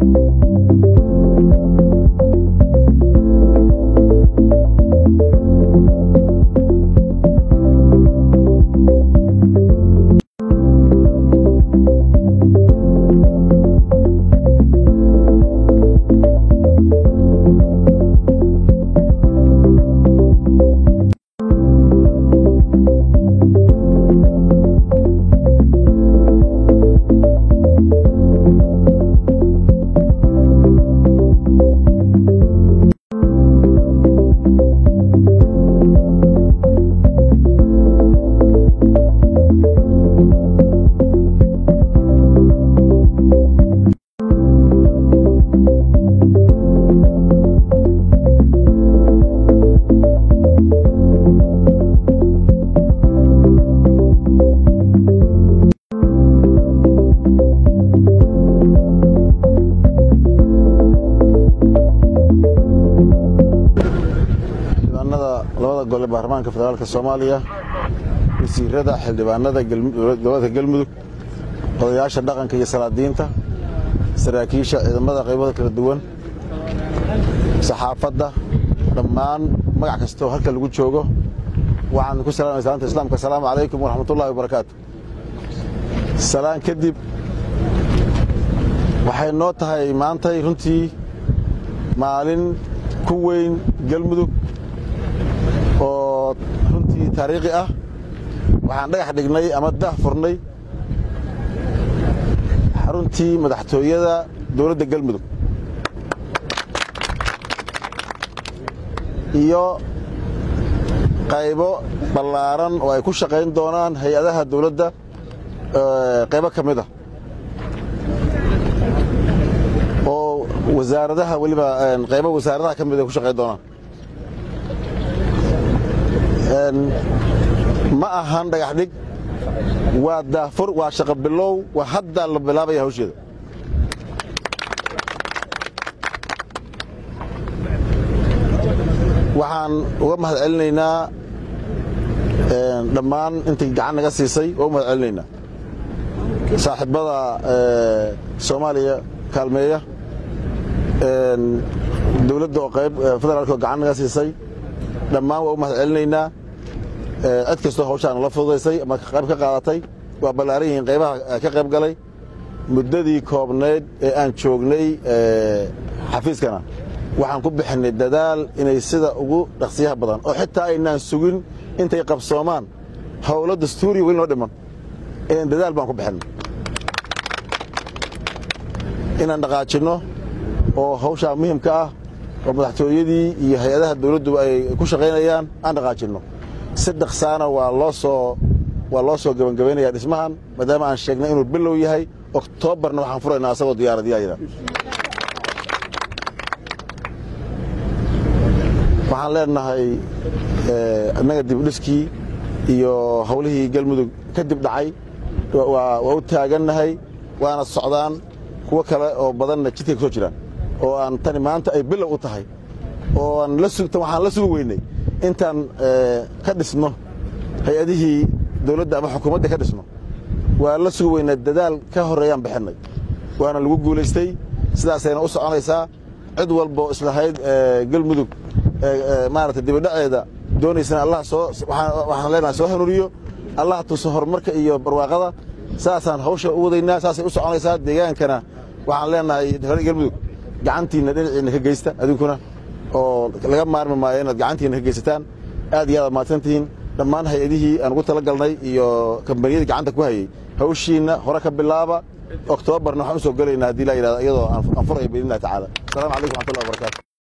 xildhibaanada labada gole baarlamaanka federaalka soomaaliya wasiirada xildhibaanada dowladda galmudug odayaasha dhaqanka iyo salaadiinta saraakiisha ciidamada qaybada kala duwan saxaafadda dhammaan magac kastoo halka lagu joogo waxaan ku salaamay salaanta islaamka asalaamu calaykum waraxmatullahi wabarakaatu salaan kadib waxay noo tahay maantay runtii maalin ku weyn galmudug oo runtii taariikhi ah waxaan dhagax dhignay ama dah furnay xaruntii madaxtooyada dowladda galmudug iyo qaybo ballaaran oo ay ku shaqayn doonaan hay-adaha dowladda qaybo ka mid a oo wasaaradaha weliba qaybo wasaaradaha ka mid ay ku shaqayn doonaan ma ahan dhagax dhig waa daafur waa shaqo bilow waa haddaa la bilaabaya hawsheeda waxaan uga mahad celinaynaa dhammaan intay gacan naga siisay waa u mahad celinaynaa saaxiibada soomaaliya kaalmeeya dowladda oo qayb federaalk oo gacan naga siisay dhammaan waa u mahad celinaynaa cid kastoo hawshaan la fududaysay ama qayb ka qaadatay waa ballaaran yihiin qaybaha ka qayb galay muddadii koobnayd ee aan joognay xafiiskana waxaan ku bixinay dadaal inay sida ugu dhaqsiyaha badan oo xitaa aynaan sugin intay qabsoomaan howlo dastuuriya weli noo dhiman inaan dadaal baan ku bixinay inaan dhaqaajinno oo hawshaa muhimka ah oo madaxtooyadii iyo hay-adaha dawladdu ay ku shaqaynayaan aan dhaqaajinno si dhaqsaana waa loo soo waa loo soo gebangabaynaya dhismahan maadaama aan sheegnay inuu bilow yahay oktoobarna waxaan furaynaa asagoo diyaaradiyaayada waxaan leenahay innaga dibdhiskii iyo hawlihii galmudug kadib dhacay waa u taagannahay waana socdaan kuwo kale oo badanna jidkay ku soo jiraan oo aan tani maanta ay bilow u tahay oo aan la sugtan waxaan la sugi weynay intaan ka dhisno hay-adihii dawladda ama xukuumadda ka dhisno waa la sugi weynaa dadaal ka horreeyaan bixinnay waana lagu guulaystay sidaasayna u soconaysaa cid walboo islahayd galmudug maarata dibidhaceeda doonaysana allah soo waxaan leenahay soo hanuuriyo allah tuso horumarka iyo barwaaqada saasaan hawsha u wadaynaa saasay u soconaysaa deegaankana waxaan leenahay galmudug gacantiinna dhinaciinna ka geysta adinkuna oo laga maarmi maayo inaad gacantiinna ka geysataan aad iyo aad mahadsantihiin dhammaan hay-adihii aan ugu tala galnay iyo kambaniyadii gacanta ku hayey hawshiinna hore ka bilaaba oktoobarna waxaan u soo gelaynaa haddii la yidhahdo iyadoo aan furayo biidnillahi tacaala asalamu calaykum waxmatullahi wabarakatu